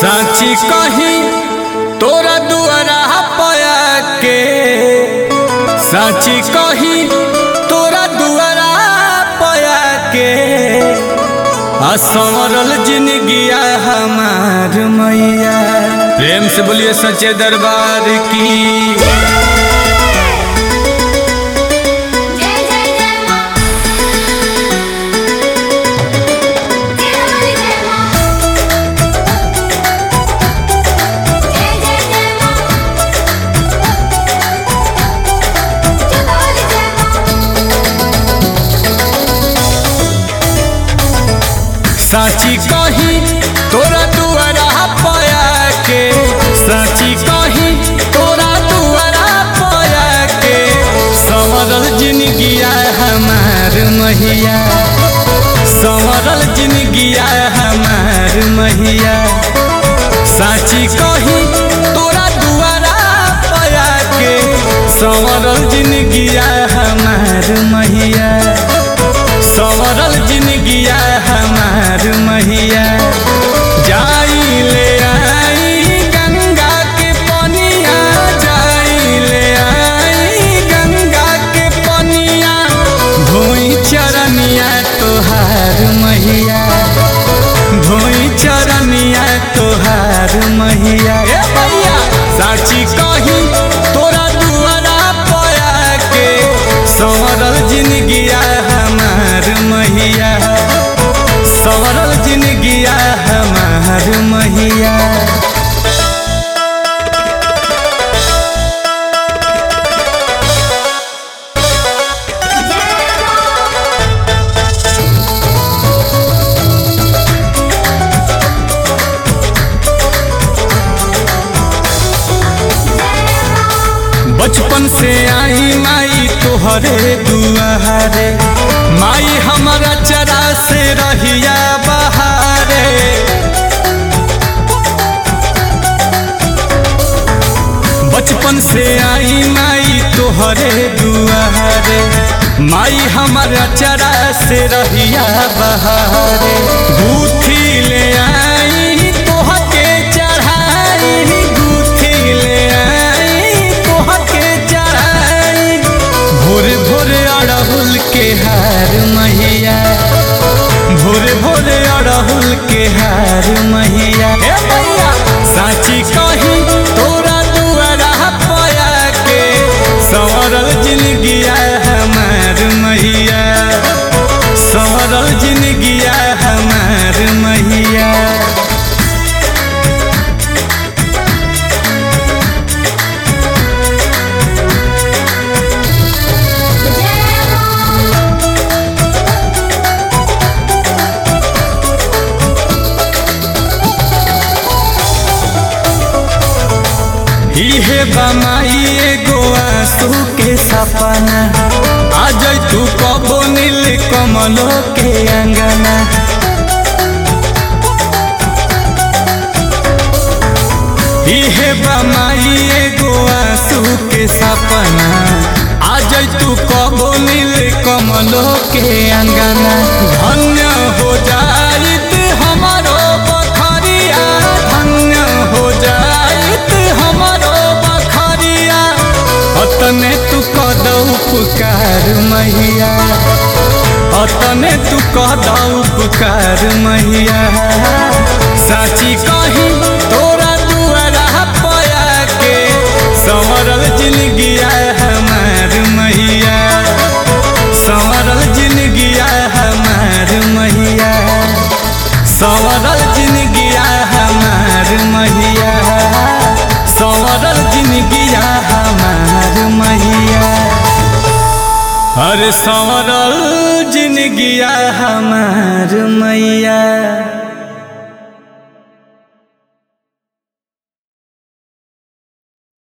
साची कही तोरा दुआरा पया के साची कही तोरा दुआरा पया के आ संवरल जिंदगिया हमार मैया प्रेम से बोलिए सच्चे दरबार की जय जय जय मां जय हमारी जय मां जय जय जय मां जय हमारी जय मां साची कही तोरा दुआरा पया के साची कही तोरा दुआरा पया के संवरल जिंदगिया हमार मैया संवरल जिंदगिया हमार मैया साची कही तोरा दुआरा पया के संवरल जिंदगिया हमार मैया संवरल जिंदगिया हमार मैया जाई ले आई गंगा के पनिया जाई ले आई गंगा के पनिया धोई चरनिया तोहार मैया धोई चरनिया तोहार मैया ए मैया साची कही तोरा दुआरा पया के संवरल जिंदगिया हमार मैया संवरल जिंदगिया हमार मैया बचपन से आई माई तोहरे दुआरे माई हमारा चरा से रहिया बहारे बचपन से आई माई तोहरे दुआरे माई हमारा चरा से रहिया बहारे गुथी ले आई तोहके चढ़ाई गुथी ले आई तोहके चढ़ाई भोर भोर अड़हुल के हार मैया भोर भोर अड़हुल के हार मैया ए मैया साची कही तोरा दुआरा पया के संवरल जिंदगिया हमार मैया संवरल जिंदगिया हमार मैया जय मां इहे बमाई एगो आंसू के सपना आज तू कबो नील कमलो के अंगना इहे बमाई एगो आंसू के सपना आज तू कबो नील कमलो के अंगना धन्य हो जाइत हमारो बखरिया धन्य हो जाइत हमारो बखरिया अतने तू कदौ पुकार मैया अतने तू कदौ पुकार मैया साची कही तोरा दुआरा पया के संवरल जिंदगिया हमार मैया संवरल जिंदगिया हमार मैया संवरल जिंदगिया हमार मैया संवरल जिंदगिया हमार मैया अरे संवरल जिंदगिया हमार मैया